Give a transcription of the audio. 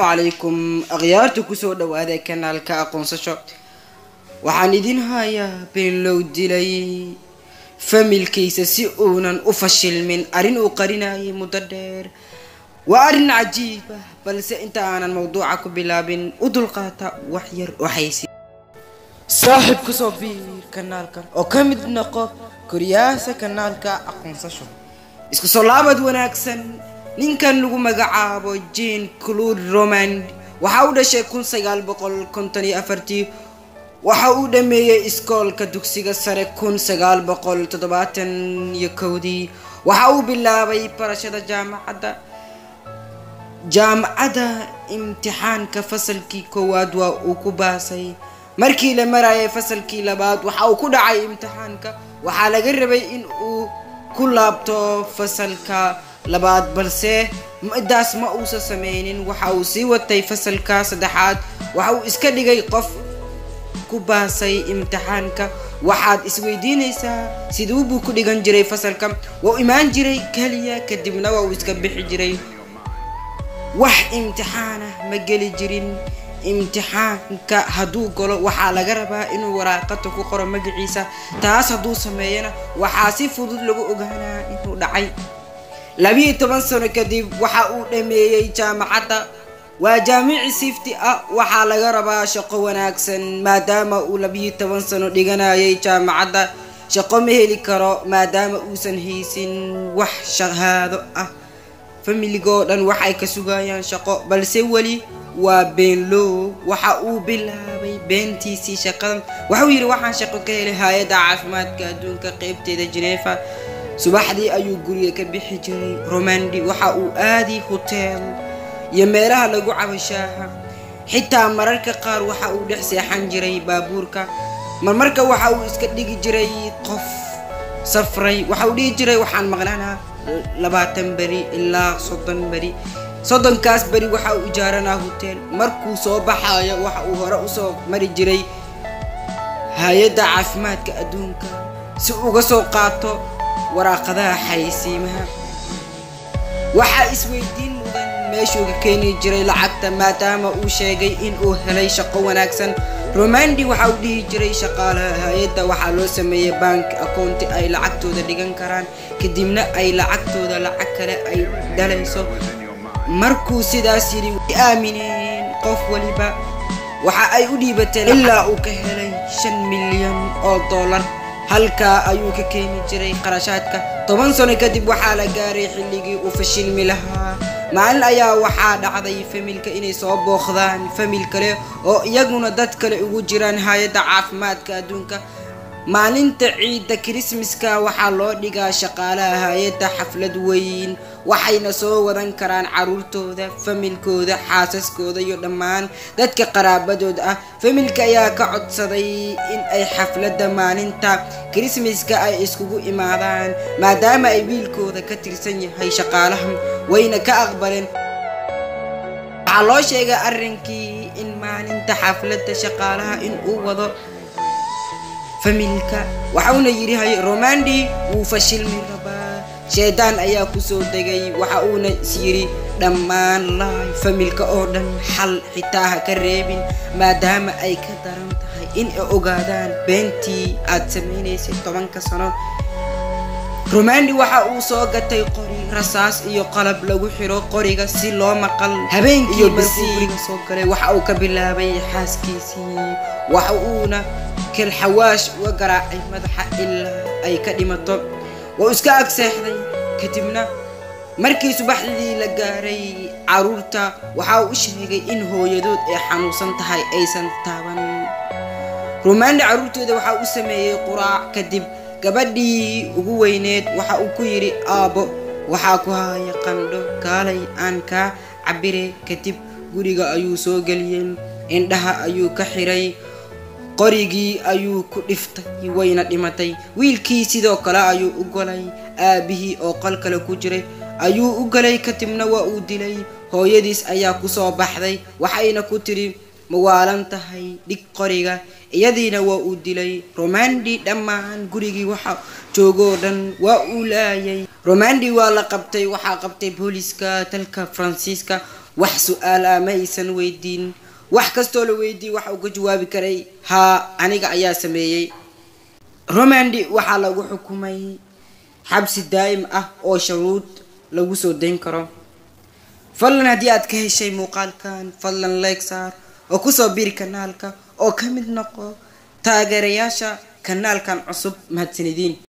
calaykum akhyaarta kusoo dhawaada kanaalka aqoonsasho waxaan idin hayaa beenlow dilay familkiisa si uunan u fashilmin arrin uu qarinayay muddo dheer waa arrin cajiib ah balse inta aanan mawduuca ku bilaabin u dulqaata wax yar oo xaysi saaxiib kusoo biir kanaalkan oo ka mid noqo koriyaasa kanaalka aqoonsasho isku soo laabad wanaagsan ninkan lagu magacaabo jean claude romand waxa uu dhashay kun sagaal boqol konton iyo afartii waxa uu dhameeyey iskoolka dugsiga sare kun sagaal boqol toddobaatan iyo kowdii waxa uu bilaabay barashada jaamacadda jaamacadda imtixaanka fasalkii koowaad waa uu ku baasay markii la marayay fasalkii labaad waxa uu ku dhacay imtixaanka waxaa laga rabay in uu ku laabto fasalka labaad balse midaas ma uusan sameynin waxa uu sii watay fasalka saddexaad waxa uu iska dhigay qof ku baasay imtixaanka waxaad isweydiinaysaa siduu buu ku dhigan jiray fasalka waa u imaan jiray keliya kadibna waa uu iska bixi jiray wax imtixaanah ma geli jirin imtixaanka hadduu galo waxaa laga rabaa inuu waraaqata ku qoro magaciisa taas hadduu sameeyana waxaa si fudud lagu ogaanaa inuu dhacay labiiyo toban sano kadib waxa uu dhameeyey jaamacadda waa jaamici sifti ah waxaa laga rabaa shaqo wanaagsan maadaama uu labiiyo toban sano dhiganayay jaamacadda shaqo ma heli karo maadaama uusan haysin wax shahaado ah familigoo dhan waxay ka sugayaan shaqo balse weli waa beenlow waxa uu bilaabay beentiisii shaqadan waxauu yidhi waxaan shaqo ka helay hay-adda caafimaadka adduunka qeybteeda geneefa subaxdii ayuu guriga ka bixi jiray romandi waxa uu aadi hoteel iyo meelaha lagu cabashaaha xitaa mararka qaar waxa uu dhex seexan jiray baabuurka marmarka waxa uu iska dhigi jiray qof safray waxa uu dhihi jiray waxaan maqlanaa labaatan beri ilaa soddon beri soddonkaas beri waxa uu ijaaranaa hoteel markuu soo baxayo waxa uu hore usoo mari jiray hay-adda caafimaadka adduunka si uga soo qaato waraaqadaha xaysiimaha waxaa isweydiin mudan meeshuu ka keeni jiray lacagta maadaama uu sheegay in uu helay shaqo wanaagsan romandi waxa uu dhihi jiray shaqaalaha hay-adda waxaa loo sameeyay bank akoonti ay lacagtooda dhigan karaan kadibna ay lacagtooda lacag kale ay dhalayso markuu sidaas yidhi way aamineen qof waliba waxa ay u dhiibateen ilaa uu ka helay shan milyan oo dollar halkaa ayuu ka keeni jiray qarashaadka toban sano kadib waxaa la gaaray xilligii uu fashilmi lahaa maalin ayaa waxaa dhacday familka inay soo booqdaan famil kale oo iyaguna dad kale ugu jiraan hay-adda caafimaadka adduunka maalinta ciidda kirismaska waxaa loo dhigaa shaqaalaha hay-adda xaflad weyn waxayna soo wadan karaan caruurtooda familkooda xaasaskooda iyo dhammaan dadka qaraabadooda ah familka ayaa ka codsaday in ay xafladda maalinta kirismaska ay iskugu imaadaan maadaama ay wiilkooda ka tirsan yahay shaqaalaha wayna ka aqbaleen waxaa loo sheegay arrinkii in maalinta xafladda shaqaalaha in uu wado familka waxauna yidhi hay romandi wuu fashilmi rabaa shaydaan ayaa kusoo degay waxa uuna is yidhi dhammaan laay familka oo dhan xal xitaa ha ka reebin maadaama ay ka daran tahay in ay ogaadaan beentii aad samaynaysay tobanka sano romandi waxa uu soo gatay qori rasaas iyo qalab lagu xiro qoriga si loo maqal habeenkii markuu guriga soo galay waxa uu ka bilaabay xaaskiisii waxa uuna kelxawaash uga garaacay madaxa ilaa ay ka dhimato waa iska ag seexday kadibna markii subaxdii la gaaray caruurta waxa uu u sheegay in hooyadood ay xanuunsan tahay aysan taaban rumaandi caruurtooda waxa u sameeyey quraac kadib gabadhii ugu weyneed waxa uu ku yidhi aabbo waxaa ku haya qandho kaalay aan kaa cabire kadib guriga ayuu soo geliyey indhaha ayuu ka xiray qorigii ayuu ku dhiftay wayna dhimatay wiilkii sidoo kale ayuu u golay aabihii oo qol kale ku jiray ayuu u galay kadibna waa uu dilay hooyadiis ayaa kusoo baxday waxayna ku tidhi mawaalan tahay dhig qoriga iyadiina waa uu dilay romandi dhammaan gurigii waxa joogoo dhan waa uu laayay romandi waa la qabtay waxaa qabtay booliska dalka faransiiska wax su-aal ah ma aysan weydiin wax kastoo la weydiiyey waxa uu ka jawaabi karay haa aniga ayaa sameeyey romandi waxaa lagu xukumay xabsi daa'im ah oo sharuud lagu soo dayn karo fadlan haddii aad ka heshay muuqaalkan fadlan like saar oo kusoo biri kanaalka oo ka mid noqo taageerayaasha kanaalkan cusub mahadsanidin